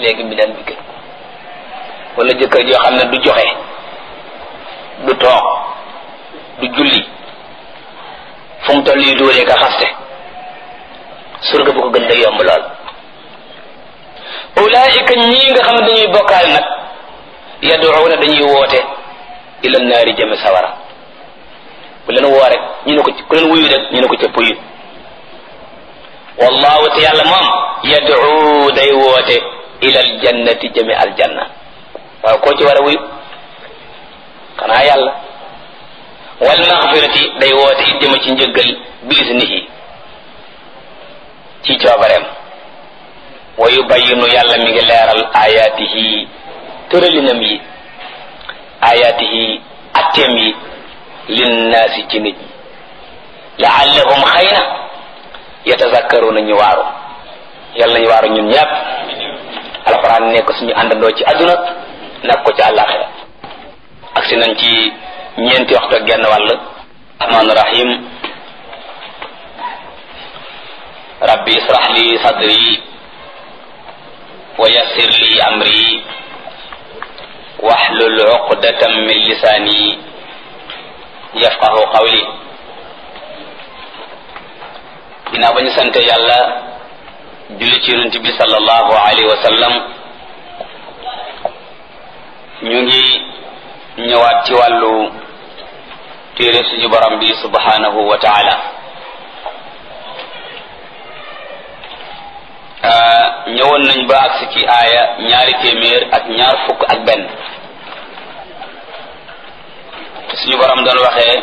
léegi mbindaan bi gën wala jëkkër joo xam ne du joxe du toog du julli fu mu toll nii dóoree ka xaste surga bu ko gën day yomb lool ulaika ñii nga xam ne dañuy bokkaale nag yaduuna dañuy woote ila naari jëme sawara ku leen woo rek ñu ne ko ku leen wuyu rek ñu ne ko ca puyu wallahu te yàlla moom yad'u day woote ila aljannati jëme aljanna waaw koo ci war a wuyu xanaa yàlla wal maxfirati day woote it jëme ci njëggal biisnihi ci coobareem wa yubayinu yàlla mi ngi leeral ayaatihi tëralinam yi ayaatihi atteem yi linnaasi ci nit ñi laallahum xëy na yatazakkaruna ñu waaru yàlla nañu waaru ñun ñëpp alxuraan nekk suñu àndandoo ci àdduna nag ko ci àllaaxira ak si nañ ci ñeenti waxtu ak genn wàll rahmaan rahim rabbi israh li sadri wa yassir li amri wahlul uqdatan min lisani yafqahu qawli ginnaaw ba ñu sante yàlla julli ci yonent bi sallallahu alayhi wa sallam ñu ngi ñëwaat ci wàllu téere suñu borom bi subhanahu wa taala ñëwoon nañ ba agsi ci aaya ñaari téeméer ak ñaar fukk ak benn suñu borom doon waxee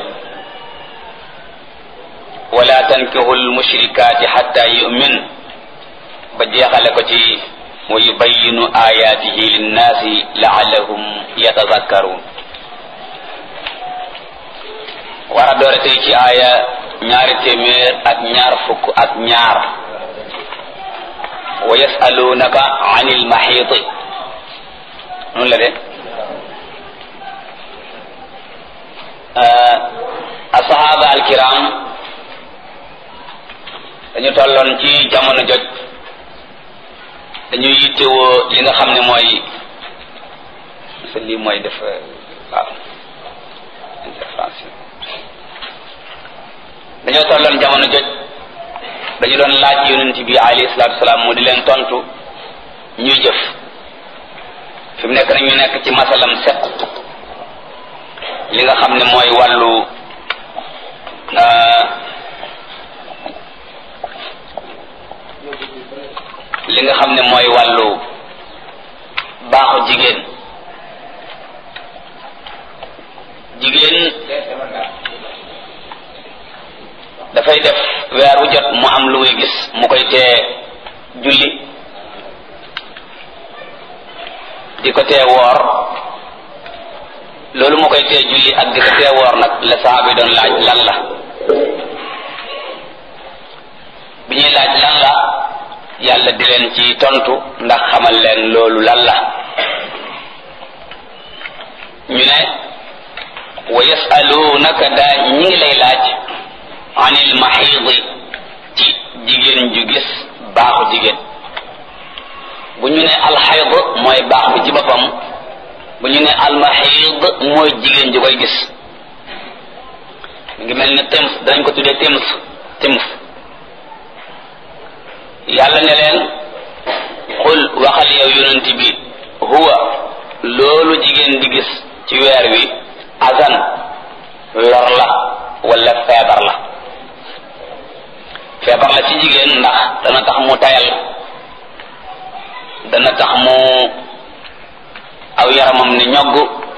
wala tankihu lmushrikaati xatta yumin ba jeexale ko ci wa yubayinu ayaatihi linnaasi laallahum yatazakkaruun war a doore tey ci aaya ñaari téeméer ak ñaar fukk ak ñaar wa yasalunaka an ilmaxiiti noonu la de asahaba alkiram dañu tolloon ci jamono joj dañuy yittewoo li nga xam ne mooy sa lii mooy def waaw interférence dañoo tolloon jamono joj dañu doon laaj yonent bi alayhi salaatu salaam mu di leen tontu ñuy jëf fi mu nekk nag ñu nekk ci masalam set li nga xam ne mooy wàllu li nga xam ne mooy wàllu baaxu jigéen jigéen dafay def weer wu jot mu am lu muy gis mu koy tee julli di ko tee woor loolu mu koy tee julli ak di ko tee woor nag la saaba yi doon laaj lan la bi ñuy laaj lan la yàlla di leen ci tontu ndax xamal leen loolu lan la ñu ne wa yasalunaka daa ñi ngi lay laaj anil maxiidi ci jigéen ju gis baaxu jigéen bu ñu ne alxayd mooy baax bi ci boppam bu ñu ne almaxiid mooy jigéen ju koy gis ngi mel ni tims dañ ko tuddee tims tims yàlla ne leen xul waxal yow yonent bi huwa loolu jigéen di gis ci weer wi azan lor la wala feebar la feebar la ci jigéen ndax dana tax mu tayal dana tax mu aw yaramam ne ñogg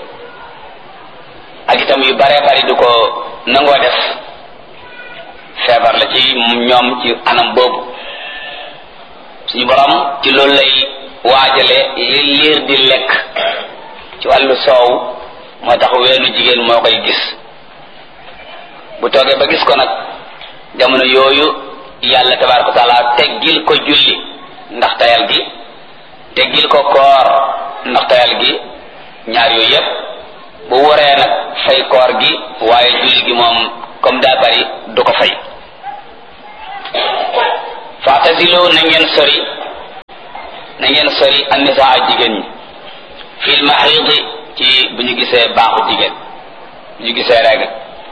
ak itam yu bare bari du ko nangoo def feebar la ci ñoom ci anam boobu suñu borom ci loolu lay waajale li liir di lekk ci wàllu soow moo tax weenu jigéen moo koy gis bu toogee ba gis ko nag jamono yooyu yàlla tabaraka wa taala teggil ko julli ndax tayal gi teggil ko koor ndax tayal gi ñaar yooyu yépp bu waree nag fay koor gi waaye julli gi moom comme daa bari du ko fay faatasilu na ngeen sori na ngeen sori annisaa jigéen ñi fil mahidi ci bu ñu gisee baaxu jigéen bu ñu gisee règle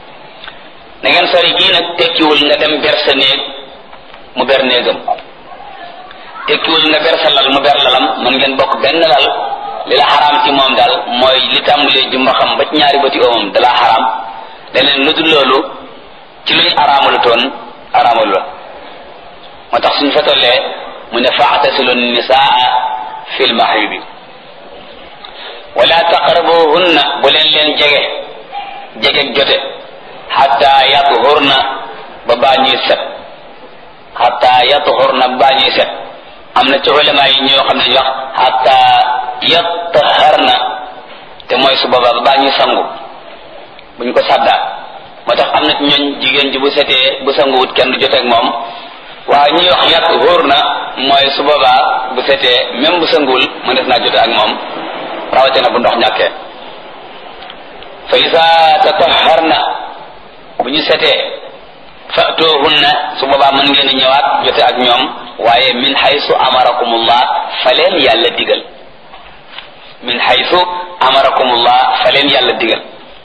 na ngeen sori gii nag tekkiwul nga dem ber sa néeg mu ber néegam tekkiwul nga ber sa lal mu ber lalam mën ngeen bokk benn lal li la xaraam ci moom daal mooy li tàmbalee jumba xam ba ci ñaari bëti oomam da la xaraam leneen lu dul loolu ci luñ araamalu toon araamalu la moo tax suñ fa tollee mu ne faatasilu nisaa fil mahidi wala taqrabuhunna bu leen leen jege jege jote xatta yathurna ba baa ñuy set xatta yathurna ba baa ñuy set am na ci ulama yi ñoo xam ne ñu wax xatta yattaharna te mooy su boobaa ba baa ñuy sangu bu ñu ko sàddaa moo tax am na ci ñooñ jigéen ji bu setee bu sanguwut kenn du joteeg moom waaye ñuy wax yathurna mooy su boobaa bu setee même bu sanguwul mu def naa jote ak moom rawatina bu ndox ñàkkee fa isa tataharna bu ñu setee fatuhunna su boobaa mën ngeen di ñëwaat jote ak ñoom waaye min haysu amarakumullah fa leen yàlla digal min haysu amarakumullah fa leen yàlla digal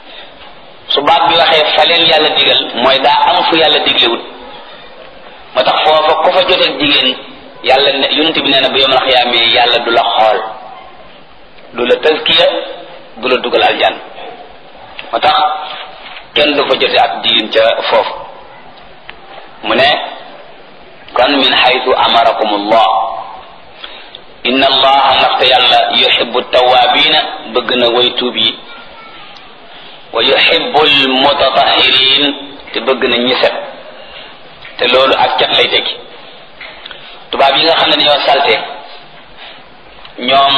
su baat bi waxee fa leen yàlla digal mooy daa am fu yàlla diglewut moo tax foofa ku fa joteeg jigéen yàlla ne yonent bi nee na bu yomal xiyaamee yàlla du la xool du la tazkiya du la dugal aljan moo tax kenn du fa jote ak jigéen ca foofu mu ne kon min xaytu amarakum allah inna allaha ndaxte yàlla yuhibbu tawabina bëgg na way tuub yi wa yuhibbu almutatahirin te bëgg na ñi set te loolu ak cat lay tekki tubaab yi nga xam ne dañoo salte ñoom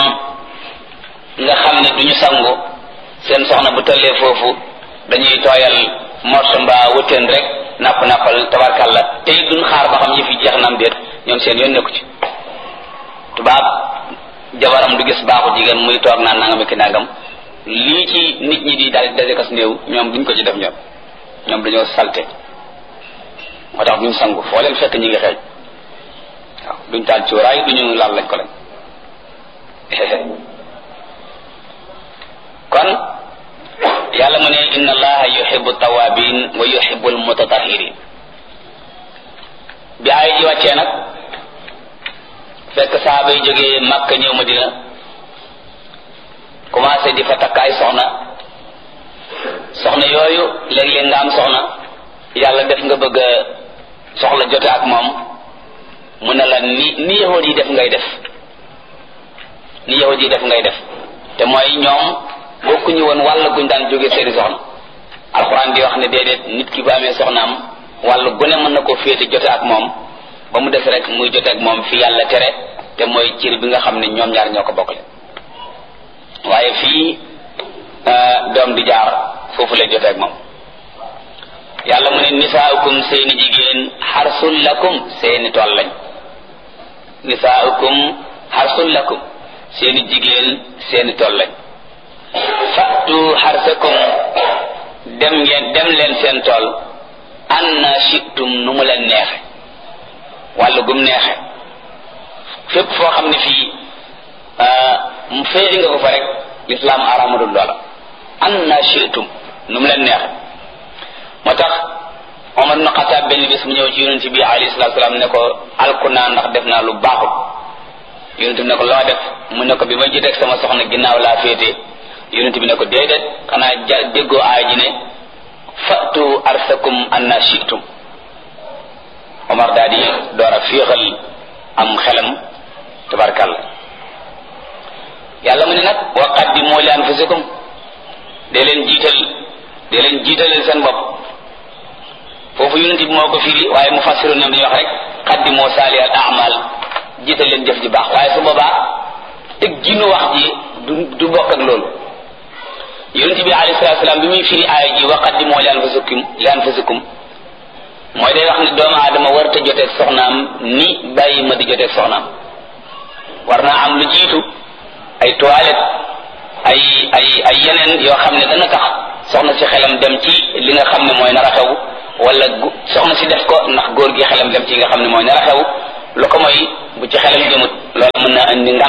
nga xam ne duñu sangu seen soxna bu tollee foofu dañuy tooyal morso mbaa wëtteen rek napp nappal tabarkalla te it duñ xaar ba xam yëf yi jeex na am déet ñoom seen yoon nekku ci tubaab jabaram du gis baaxu jigéen muy toog naan nangam ki nangam lii ci nit ñi di daal daje kas néew ñoom duñ ko ci def ñoom ñoom dañoo salte moo tax duñ sangu foo leen fekk ñi ngi xeeñ waaw duñ taal cuuraay duñu laal lañ ko lañ kon yàlla mu ne inna allaha yuhibbu tawabin wa yuhibbu almutatahirin bi ay ji wàccee nag fekk saaba yi jógee Makka ñëw Madina commencé di fa takk ay soxna soxna yooyu léeg-léeg nga am soxna yàlla def nga bëgg a soxla jote ak moom mu ne la ni ni yahud yi def ngay def ni yahud yi def ngay def te mooy ñoom bokkuñu woon wàll guñ daan jóge seeni soxna alxuraan di wax ne déedéet nit ki bu amee soxnaam wàll gune mën na ko féete jote ak moom ba mu des rek muy jote ak moom fi yàlla tere te mooy cir bi nga xam ne ñoom ñaar ñoo ko bokkle waaye fii doom di jaar foofu lay jote ak moom yàlla mu ne nisaaukum seeni jigéen xarsul lakum seeni tool lañ nisaaukum xarsul lakum seeni jigéen seeni tool lañ fatu xarsakum dem ngeen dem leen seen tool anna shitum nu mu leen neexe wàllu gum neexe fépp foo xam ne fii mu féeri nga ko fa rek lislaam aramadul loola anna shitum nu mu leen neexe moo tax Omar ibn Xataab benn bis mu ñëw ci yonent bi alayhi salaatu salaam ne ko alku naa ndax def naa lu baaxul yonent bi ne ko loo def mu ne ko bi ma jiteeg sama soxna ginnaaw laa féete yonent bi ne ko déedéet xanaa ja déggoo aay ji ne fatu arsakum anna shitum Omar daal di door a féexal am xelam tabarkalla yàlla mu ne nag wa qaddimu li anfusikum dee leen jiital dee leen jiitalal seen bopp foofu yonent bi moo ko firi waaye mu fassiru ñoom dañuy wax rek qaddimu saalihal a'mal jiital leen jëf ji baax waaye su boobaa teg ginu wax ji du du bokk ak loolu yonent bi alayhi salaatu salaam bi muy firi aaya ji wa qaddimu li anfusikum li anfusikum mooy day wax ne doomu aadama warta joteeg soxnaam ni bàyyi ma di joteeg soxnaam war naa am lu jiitu ay toilette ay ay ay yeneen yoo xam ne dana tax soxna si xelam dem ci li nga xam ne mooy nar a xew wala soxna si def ko ndax góor gi xelam dem ci nga xam ne mooy nar a xew lu ko mooy bu ci xelam jëmut loolu mën naa indi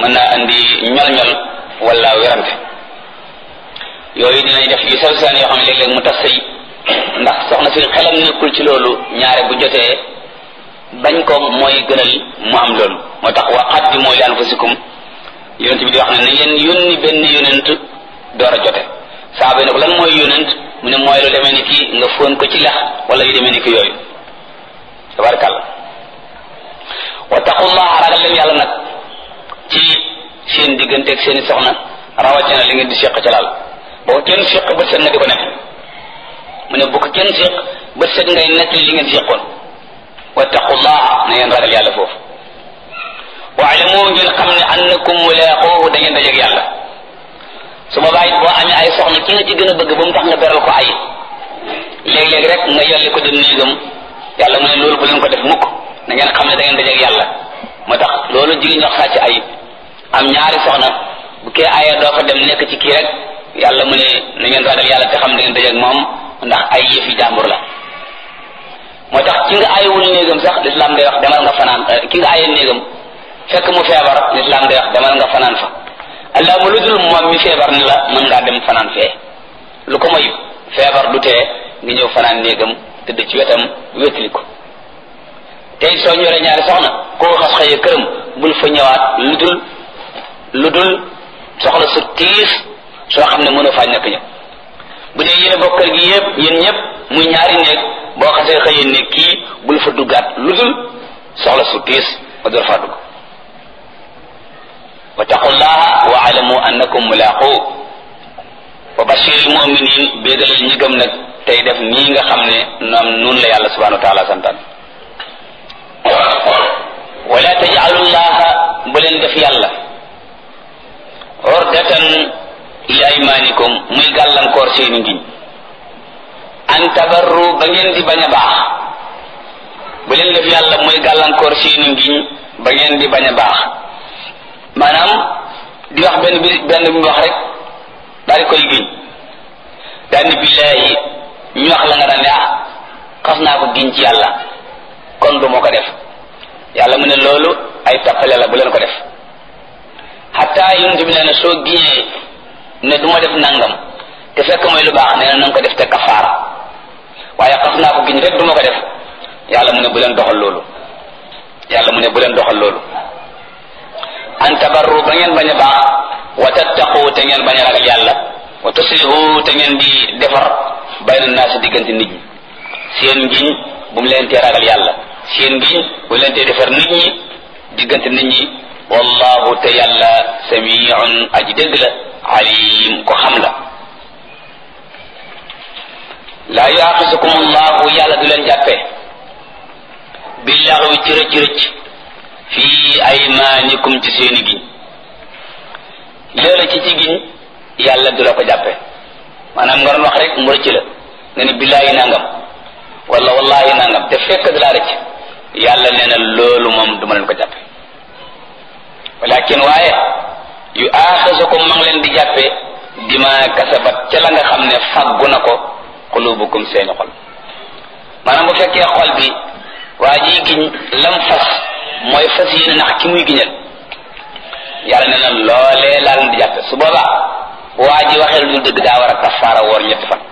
mën naa andi ñol-ñol wala werante yooyu dinañ def yu sew seen yoo xam ne léeg-léeg mu tas sëy ndax soxna si xelam nekkul ci loolu ñaare bu jotee bañ ko mooy gënal mu am loolu moo tax wa qaddimu li anfusikum yonent bi di wax ne na ngeen yónni benn yonent door a jote saaba ne ko lan mooy yonent mu ne mooy lu demee ni ki nga fóon ko ci lex wala yu demee ni ki yooyu tabarakàllah wa taqullaha ragal leen yàlla nag ci seen digganteeg seeni soxna rawatina li ngeen di seq ca laal boo ko kenn seq bët set nga di ko nekk mu ne bu ko kenn seq bët set ngay nekk li ngeen seqoon wa taqullaha na ngeen ragal yàlla foofu waalamu ngeen xam ne annakum mulaaquuhu da ngeen dajeeg yàlla su boobaa it boo amee ay soxna ki nga ci gën a bëgg ba mu tax nga beral ko ay léeg-léeg rek nga yolli ko dem néegam yàlla mu ne loolu bu leen ko def mukk na ngeen xam ne da ngeen dajeeg yàlla moo tax loolu jigéen ñox sàcc ay am ñaari soxna bu kee ayee doo fa dem nekk ci kii rek yàlla mu ne na ngeen ragal yàlla te xam da ngeen dajeeg moom ndax ay yëfi jàmbur la moo tax ki nga ayewul néegam sax lislaam day wax demal nga fanaan ki nga ayee néegam fekk mu feebar lislaam day wax demal nga fanaan fa allah mu lu dul moom mi feebar ni la mën ngaa dem fanaan fee lu ko moy feebar du tee nga ñëw fanaan néegam tëdd ci wetam wétali ko tey soo ñoree ñaari soxna koo xas xëyee këram bul fa ñëwaat lu dul lu dul soxla su tiis soo xam ne mënoo faa ñàkk ñëw bu dee yéen a bokk kër gi yëpp yéen ñëpp muy ñaari néeg boo xasee xëyee néeg kii bul fa duggaat lu dul soxla su tiis ba door faa dugg wa taqullaha wa alamu annakum mulaqu wa bashiril muminin béegalal ñi gëm nag tey def nii nga xam ne noom nun la yàlla subhanahu wa taala santaan wala tajalullaha bu leen def yàlla ordatan li aymanikum muy gàllankoor seeni ngiñ an tabarru ba ngeen di bañ a baax bu leen def yàlla muy gàllankoor seeni ngiñ ba ngeen di bañ a baax maanaam di wax benn bi benn bi wax rek daal di koy giñ daal ni billaahi ñu wax la nga daan ne ah xas naa ko giñ ci yàlla kon du moo ko def yàlla mu ne loolu ay tappale la bu leen ko def xataa yonent bi nee na soo giñee ne du ma def nangam te fekk mooy lu baax nee na nanga ko def te kafaara waaye xas naa ko giñ rek du ma ko def yàlla mu ne bu leen doxal loolu yàlla mu ne bu leen doxal loolu an tabarru ba ngeen bañ a baax wa tattaqu te ngeen bañ a ragal yàlla wa tuslihu te ngeen di defar bayna naasi diggante nit ñi seen ngiñ bu mu leen tee ragal yàlla seen ngiñ bu mu leen tee defar nit ñi diggante nit ñi wallahu te yàlla samiun aji dégg la alim ko xam la laa yuaxisukum allahu yàlla du leen jàppee billaxwi ci rëcc rëcc fii aymaanikum ci seeni giñ loolu ci ci giñ yàlla du la ko jàppe maanaam nga doon wax rek mu rëcc la nga ni billaahi nangam wala wallahi nangam te fekk da laa rëcc yàlla nee na loolu moom du ma leen ko jàppe walakin waaye yu aaxisukum ma ngi leen di jàppe dima kasabat ca la nga xam ne faggu na ko xulubukum seeni xol maanaam bu fekkee xol bi waa ji giñ lam fas mooy fas yéene nax ki muy giñal yàlla nee na loolee laa leen di jàppe su boobaa waa ji waxee lu dul dëgg daa war a kafaara woor ñetti fan